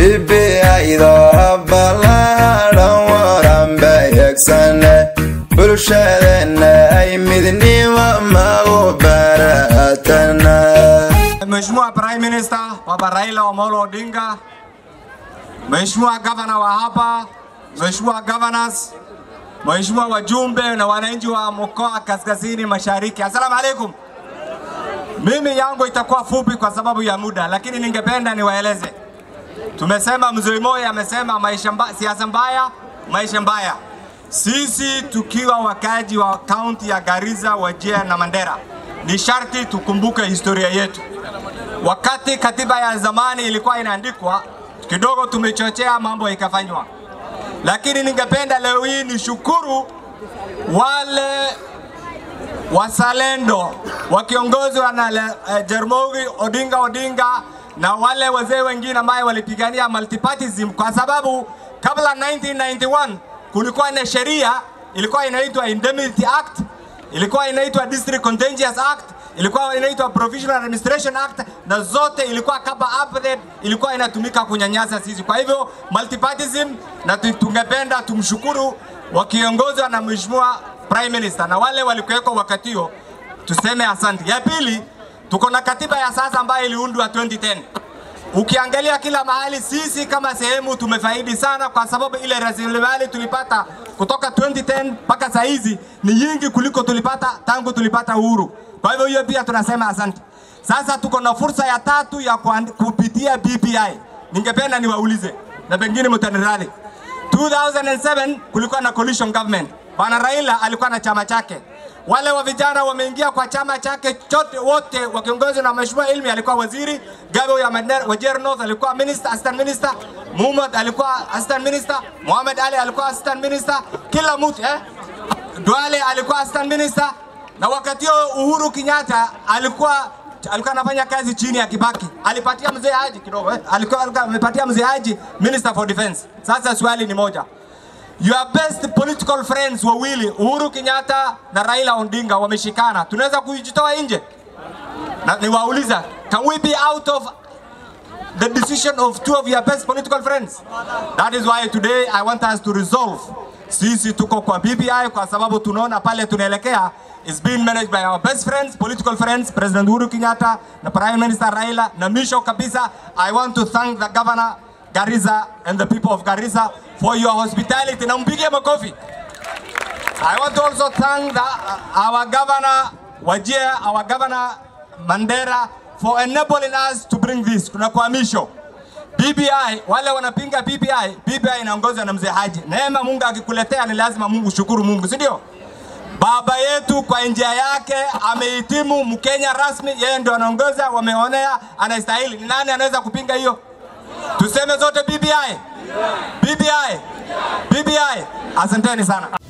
BBI-da ballaaran waran bayagsane bulshadeenna ay midnimo magu baratana Mheshimiwa Prime Minister Baba Raila Amolo Odinga, Mheshimiwa Governor wa hapa, Mheshimiwa Governors, Mheshimiwa wajumbe na wananchi wa mkoa Kaskazini Mashariki. Asalamu alaikum. Mimi yangu itakuwa fupi kwa sababu ya muda, lakini ningependa niwaeleze. Tumesema mzee Moi amesema maisha mba, siasa mbaya, maisha mbaya. Sisi tukiwa wakaji wa kaunti ya Garissa, Wajir na Mandera, ni sharti tukumbuke historia yetu. Wakati katiba ya zamani ilikuwa inaandikwa, kidogo tumechochea mambo ikafanywa, lakini ningependa leo hii nishukuru wale wazalendo wakiongozwa na uh, Jaramogi Odinga Odinga na wale wazee wengine ambaye walipigania multipartyism, kwa sababu kabla 1991 kulikuwa na sheria ilikuwa inaitwa Indemnity Act, ilikuwa inaitwa District Contentious Act, ilikuwa inaitwa Provisional Administration Act, na zote ilikuwa kama update, ilikuwa inatumika kunyanyasa sisi. Kwa hivyo multipartyism, na tungependa tumshukuru wakiongozwa na Mheshimiwa Prime Minister na wale walikuweko wakati huo, tuseme asante. Ya pili, tuko na katiba ya sasa ambayo iliundwa 2010. Ukiangalia kila mahali, sisi kama sehemu tumefaidi sana, kwa sababu ile rasilimali tulipata kutoka 2010 mpaka saa hizi ni nyingi kuliko tulipata tangu tulipata uhuru. Kwa hivyo hiyo pia tunasema asante. Sasa tuko na fursa ya tatu ya kupitia BBI. Ningependa niwaulize na pengine mtaniradi. 2007 kulikuwa na coalition government. Bwana Raila alikuwa na chama chake. Wale wa vijana wameingia kwa chama chake chote wote wakiongozwa na Mheshimiwa Ilmi alikuwa waziri, Gabe ya Mandera Wajir North alikuwa minister, assistant minister, Muhammad alikuwa assistant minister, Muhammad Ali alikuwa assistant minister, kila mtu eh? Duale alikuwa assistant minister na wakati huo Uhuru Kenyatta alikuwa alikuwa anafanya kazi chini ya Kibaki. Alipatia mzee Haji kidogo eh? Alikuwa amepatia mzee Haji Minister for Defense. Sasa swali ni moja. Your best political friends wawili Uhuru Kenyatta na Raila Odinga wameshikana, tunaweza kujitoa nje? Na niwauliza, can we be out of the decision of two of your best political friends? That is why today I want us to resolve. Sisi tuko kwa BBI kwa sababu tunaona pale tunaelekea is being managed by our best friends, political friends, President Uhuru Kenyatta na Prime Minister Raila. Na mwisho kabisa, I want to thank the governor Garissa and the people of Garissa for your hospitality. Na mpige makofi. I want to also thank the, our governor Wajir, our governor Mandera for enabling us to bring this. Tunakuhamisho. BBI, wale wanapinga BBI, BBI inaongozwa na mzee Haji. Neema Mungu akikuletea ni lazima Mungu shukuru Mungu, si ndio? Baba yetu kwa njia yake amehitimu Mkenya rasmi, yeye ndio anaongoza, wameonea, anastahili. Ni nani anaweza kupinga hiyo? Tuseme zote BBI. BBI. BBI. Asanteni sana.